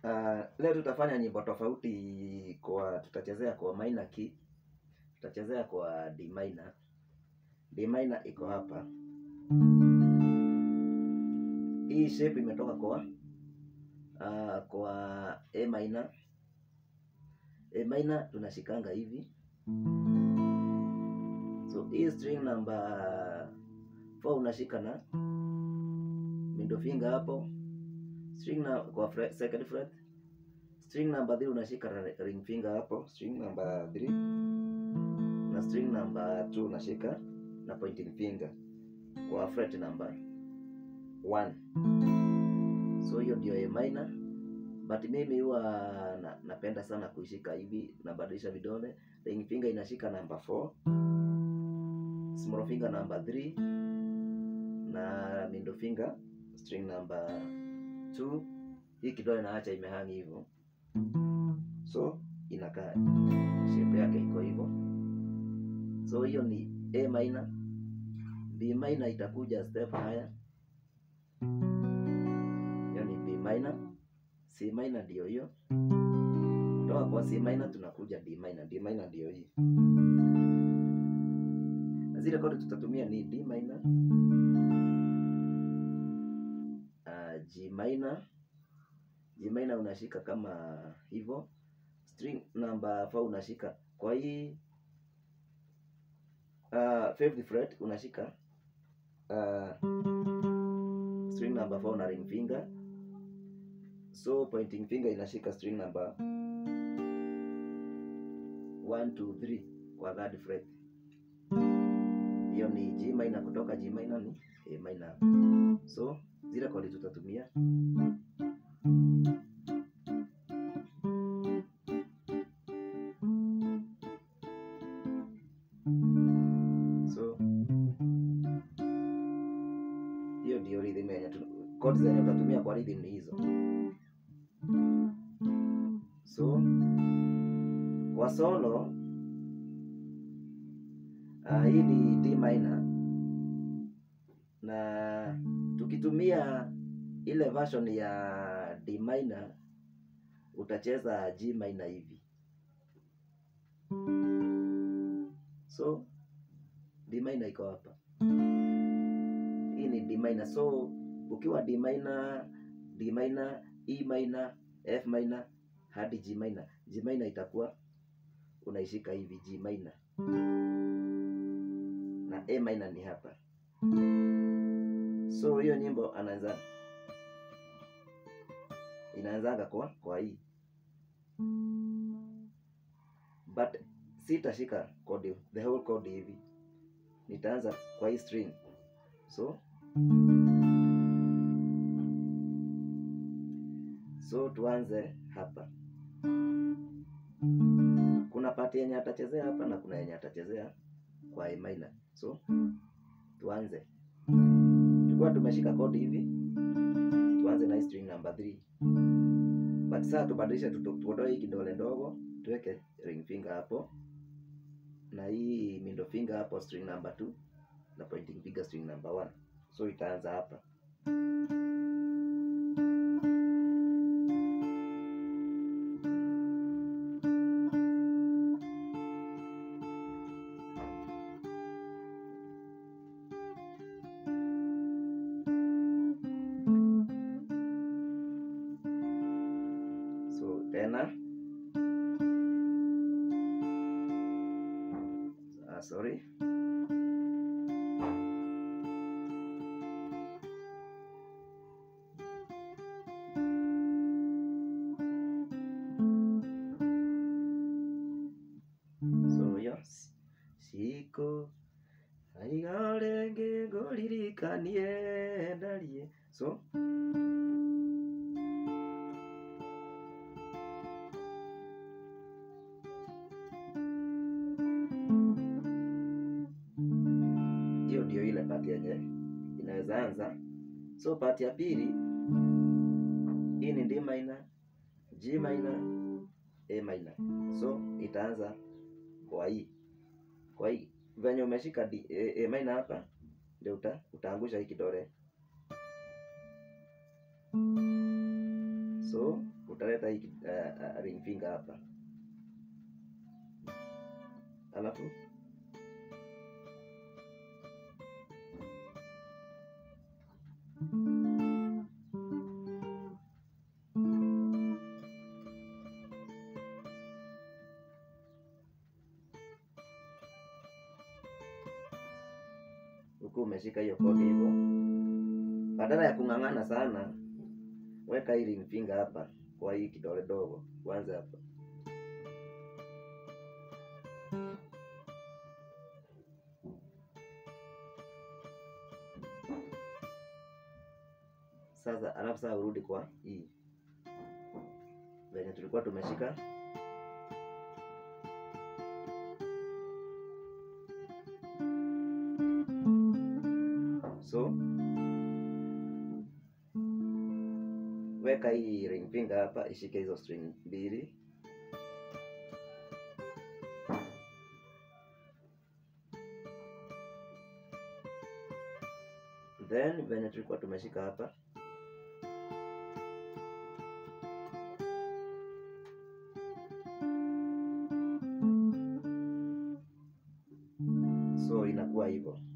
Uh, leo tutafanya nyimbo tofauti kwa tutachezea kwa minor key. Tutachezea kwa D minor. D minor iko hapa. Hii shape imetoka kwa uh, kwa A minor. A minor tunashikanga hivi. So hii string number 4 unashika na middle finger hapo. String na kwa fret, second fret. String number 3 unashika na ring finger hapo, string number 3. Na string number 2 unashika na pointing finger kwa fret number 1. So hiyo ndio A minor. But mimi huwa na, napenda sana kuishika hivi, nabadilisha vidole. Ring finger inashika number 4. Small finger number 3 na middle finger string number 2. Hii kidole naacha imehangi hivyo, so inakaa shape yake iko hivyo. So hiyo ni A minor. B minor itakuja step higher, hiyo ni B minor. C minor ndio hiyo, kutoka kwa C minor tunakuja D minor. D minor ndio hii na zile kodi tutatumia ni D minor, uh, G minor. G minor unashika kama hivyo, string number 4 unashika kwa hii uh, fifth fret unashika uh, string number 4 na ring finger, so pointing finger inashika string number 1 2 3 kwa third fret hiyo ni G minor. Kutoka G minor ni A minor. So zile kodi tutatumia so hiyo ndio rhythm yenye kodi zenye utatumia kwa rhythm ni hizo. So kwa solo Uh, hii ni D minor na tukitumia ile version ya D minor utacheza G minor hivi. So D minor iko hapa, hii ni D minor. So ukiwa D minor, D minor, E minor, F minor hadi G minor, G minor itakuwa unaishika hivi G minor na A minor ni hapa. So hiyo nyimbo anaanza inaanzaga kwa kwa hii, but sitashika chord the whole chord hivi, nitaanza kwa hii string. So so tuanze hapa. Kuna pati yenye atachezea hapa na kuna yenye atachezea kwa A minor. So tuanze, tulikuwa tumeshika kodi hivi, tuanze na string number 3, but sasa tubadilishe, tuondoe hii kidole ndogo, tuweke ring finger hapo na hii middle finger hapo, string number 2 na pointing finger string number 1. So itaanza hapa tena ah, sorry so yo siko aiga renge ngoririkanie ndarie so hiyo ndio ile pati yenye inaweza anza. So pati ya pili, hii ni D minor, G minor, A minor. So itaanza kwa hii kwa hii venye umeshika D, A, A minor hapa ndio uta, utaangusha hii kidole so utaleta hii uh, uh, ring finger hapa alafu huku umeshika hiyo kodi hivyo, badala ya kung'ang'ana sana, weka hii ring finger hapa kwa hii kidole dogo, kwanza hapa sasa, alafu sasa urudi kwa hii venye tulikuwa tumeshika so weka hii ring finger hapa ishike hizo string mbili then venye tulikuwa tumeshika hapa so inakuwa hivyo